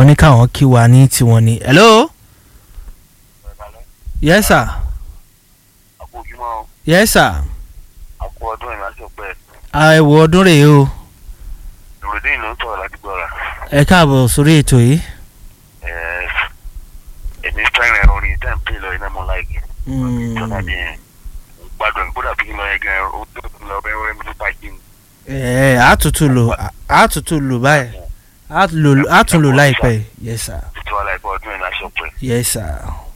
ní káwọn kí wa ní tiwọn ni. hello. yes sir. àkójúmọ́ yes sir. àkó ọdún ìrìnàjò pẹ́ àìwò ọdún rèé o ìròdìn ló ń sọ̀rọ̀ ládùúgbòrà ẹ káàbọ̀ sórí ètò yìí. èmi fẹ́ràn orin tẹ́ ń pè lọ iná mọ́ láìkì Mm, ìjọba bí yẹn mo gbádùn ẹ̀ kódà bí kí n lọ yẹn gan ó tó lọ bẹ́ẹ̀ wẹ́rẹ́ mi tó bá jí mi. ẹ àtútù lò àtútù lò báyìí àtúntò lò láìpẹ́ yes sir títí wàhálà ẹ̀kọ́ ọdún ìrìnàjò pẹ́ yes sir.